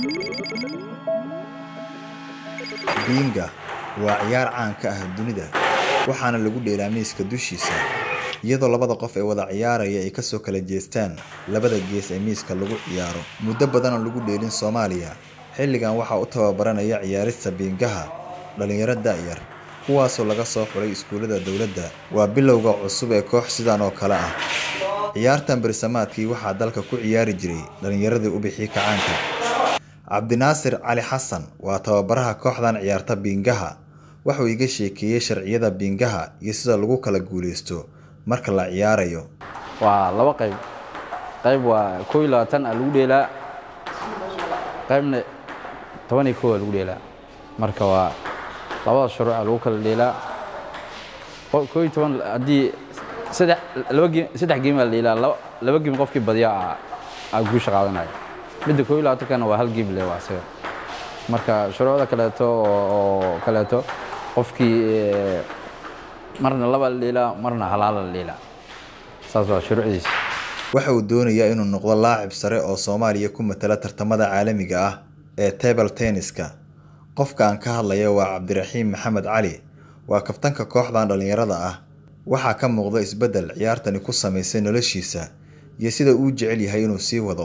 biinga waa ciyaar caan ka ah dunida waxaana lagu dheelaa miiska dushiisa iyadoo labada qof ee wada ciyaaraya ay kasoo kala jeestaan labada gees ee miiska lagu ciyaaro muddo badan oo lagu dheelin soomaaliya xilligan waxaa u tababaranaya ciyaarista biingaha dhalinyaro da'yar kuwaasoo laga soo xulay iskuullada dowladda waa bilowga cusub ee koox sidan oo kale ah ciyaartan bersamaadkii waxaa dalka ku ciyaari jiray dhalinyaradii u bixii kacaanka cabdinaasir cali xasan waa tababaraha kooxdan ciyaarta biingaha wuxuu iga sheekeeyey sharciyada biingaha iyo sida lagu kala guuleysto marka la ciyaarayo waa laba qayb qayb waa koo iyo labaatan a lagu dheelaa qaybna toban iyo kow a lagu dheelaa marka waa labada shuruuc a lagu kala dheelaa koo iyo toban haddii saddex laba geem saddex geem a la dheelaa laba laba geem qofkii badiya a a guusha qaadanaya midda koo iyo labaatankana waa hal geem le waa isaga marka shuruucda kaleeto oo kaleeto qofkii marna laba la dheelaa marna halaala la dheelaa saas waa shuruucdiisa waxa uu doonayaa inuu noqdo laacib sare oo soomaaliya ku matala tartamada caalamiga ah ee table tenniska qofka aan ka hadlaya waa cabdiraxiim maxamed cali waa kabtanka kooxdan dhallinyarada ah waxaa ka muuqda isbeddel ciyaartani ku samaysay noloshiisa iyo sida uu jecel yahay inuu sii wado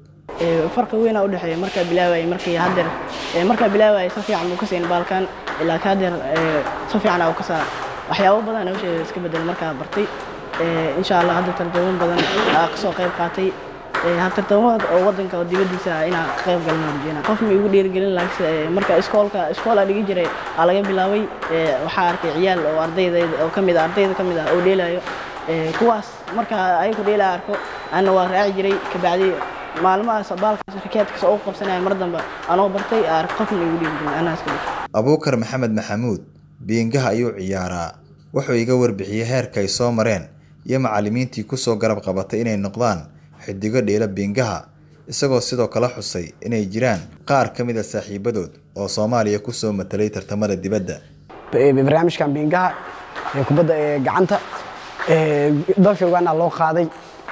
farqi weyn aa udhexeeya markaa bilaawayay markii haddeer markaa bilaawayay si fiican buu ka siin baalkan laakiin haddeer si fiican aa u ka saara waxyaabo badan nolosheeda iska bedel markaa bartay insha allah hadda tarjamo badan aa kasoo qayb qaatay tartamada oo wadanka oo dibadiisa ah inaan ka qayb galna rajeyna qof ma igu dhiirigelin laakiin marka iskoolka iskool aa dhigi jiray aa laga bilaabay waxaa arkay ciyaal oo ardayda oo kamid ah ardayda kamid ah oo dheelayo kuwaas marka ayagu dheelaa arko anna waa raaci jiray kabacdi maalmahaas baalkaas rikeedkas oo qabsanaya mar dambe anoo bartay qofna igu dhiirigelin anaa iska dhig abuukar maxamed maxamuud biingaha ayuu ciyaaraa wuxuu iga warbixiyey heerka ay soo mareen iyo macallimiintii kusoo garab qabatay inay noqdaan xidigo dheela biingaha isagoo sidoo kale xusay inay jiraan qaar ka mid a saaxiibadood oo soomaaliya kusoo matalay tartamada dibadda barnaamijkan biingaha ee kubadda ee gacanta dalka uganda loo qaaday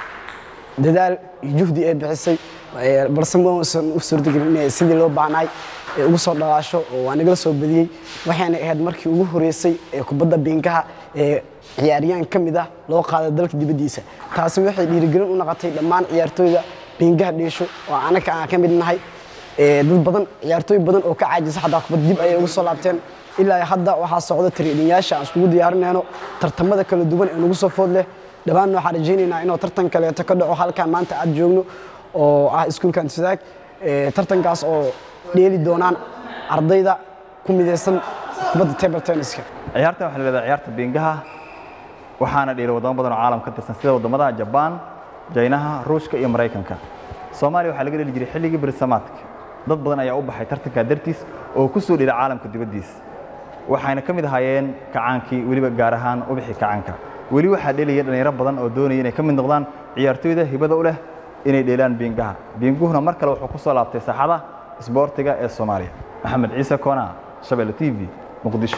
dadaal iyo juhdi ay bixisay balse mausan u suurtagelin inay sidii loo baahnaay ee ugu soo dhalaasho oo waa nagala soo badiyey waxayna ahayd markii ugu horeysay ee kubadda biingaha ee ciyaaryahan ka mid ah loo qaaday dalka dibaddiisa taasi waxay dhiirigelin u noqotay dhammaan ciyaartooyda biingaha dheesho oo anaka aan ka mid nahay dad badan ciyaartooy badan oo ka caajisa xataa kubad dib ayay ugu soo laabteen ilaa hadda waxaa socda tiriidhinyaasha aan iskugu diyaarinayno tartamada kala duwan ee nagu soo food leh dhammaan waxaan rajaynaynaa inuu tartan kaleeto ka dhaco halkan maanta aad joogno oo ah iskuulkan tisaag tartankaas oo dheeli doonaan ardayda ku midaysan kubadda table tenniska ciyaartan waxaa la leedahay ciyaarta biingaha waxaana dheelay wadamo badan oo caalam ka tirsan sida wadamada jabaan jaynaha ruushka iyo maraykanka soomaaliya waxaa laga dheli jiray xilligii bersamaadka dad badan ayaa u baxay tartankaa dartiis oo ku soo dheelay caalamka dibaddiisa waxayna ka mid ahaayeen kacaankii weliba gaar ahaan ubixii kacaanka weli waxaa dheelaya dhallinyaro badan oo doonaya inay ka mid noqdaan ciyaartooyda hibada u leh inay dheelaan biingaha biinguhuna mar kale wuxuu ku soo laabtay saaxada isboortiga ee soomaaliya maxamed ciise koona shabeelle t v muqdisho